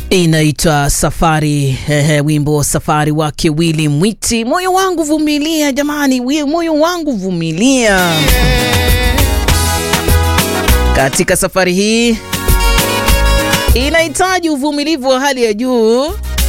Inaitwa Safari eh, wimbo Safari wake Willy Mwiti. Moyo wangu vumilia, jamani, wi- moyo wangu vumilia. Katika safari hii inahitaji uvumilivu wa hali ya juu.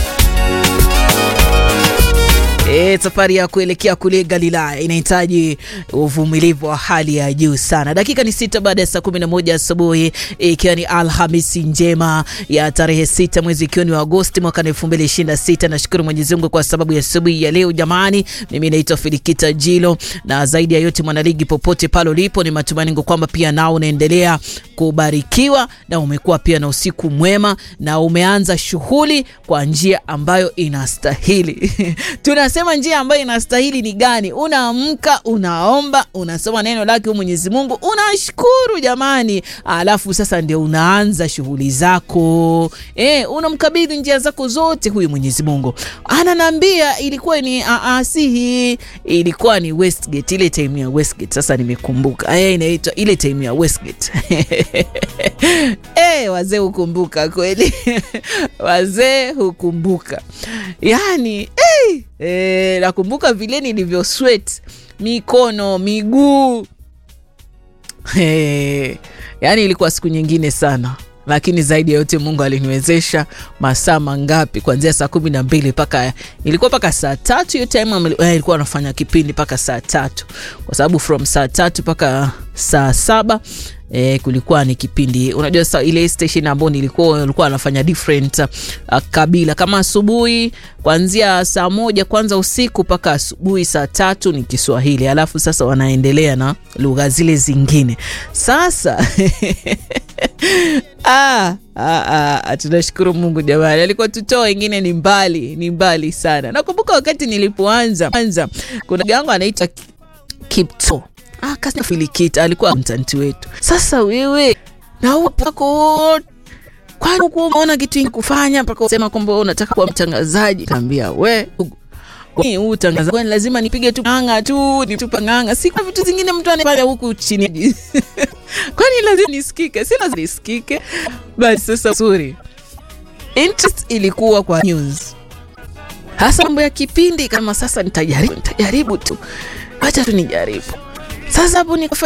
E, safari ya kuelekea kule Galilaya inahitaji uvumilivu wa hali ya juu sana. Dakika ni sita baada ya saa kumi na moja asubuhi ikiwa ni Alhamisi njema ya tarehe sita mwezi ikiwa ni wa Agosti mwaka elfu mbili ishirini na sita. Nashukuru Mwenyezi Mungu kwa sababu ya asubuhi ya leo jamani. Mimi naitwa Filikita Jilo, na zaidi ya yote mwanaligi, popote pale ulipo, ni matumaini yangu kwamba pia nao unaendelea kubarikiwa na umekuwa pia na usiku mwema na umeanza shughuli kwa njia ambayo inastahili. Tunasema njia ambayo inastahili ni gani? Unaamka, unaomba, unasoma neno lake huyu Mwenyezi Mungu, unashukuru jamani, alafu sasa ndio unaanza shughuli zako e, unamkabidhi njia zako zote huyu Mwenyezi Mungu. Ananiambia ilikuwa ni aasihi, ilikuwa ni Westgate, ile time ya Westgate. Sasa nimekumbuka eh, inaitwa ile time ya Westgate Eh, wazee hukumbuka kweli wazee hukumbuka yani eh, eh, nakumbuka vile nilivyo sweat mikono miguu eh, yani ilikuwa siku nyingine sana lakini zaidi ya yote mungu aliniwezesha masaa mangapi kuanzia saa kumi na mbili mpaka ilikuwa mpaka saa tatu hiyo time ameli- eh, ilikuwa anafanya kipindi mpaka saa tatu kwa sababu from saa tatu mpaka saa saba E, kulikuwa ni kipindi unajua sa ile station ambayo nilikuwa ulikuwa anafanya different uh, kabila kama asubuhi kuanzia saa moja kwanza usiku mpaka asubuhi saa tatu ni Kiswahili, alafu sasa wanaendelea na lugha zile zingine sasa Ah, ah, ah, tunashukuru Mungu jamani, alikuwa tutoa wengine ni mbali, ni mbali sana. Nakumbuka wakati nilipoanza anza, kuna gango anaitwa Kipto ah, kasi Filikita alikuwa mtanti wetu. Sasa wewe na upako kwani huku umeona kitu ingi kufanya mpaka usema kwamba wewe unataka kuwa mtangazaji? Kaambia we kwani huu utangazaji kwani lazima nipige tu ng'anga tu nitupa ng'anga, si kuna vitu zingine mtu anafanya huku chini kwani lazima nisikike? Si lazima nisikike. Basi sasa sorry, interest ilikuwa kwa news hasa mambo ya kipindi. Kama sasa nitajaribu, nitajaribu tu, acha tu nijaribu. Sasa hapo nikafa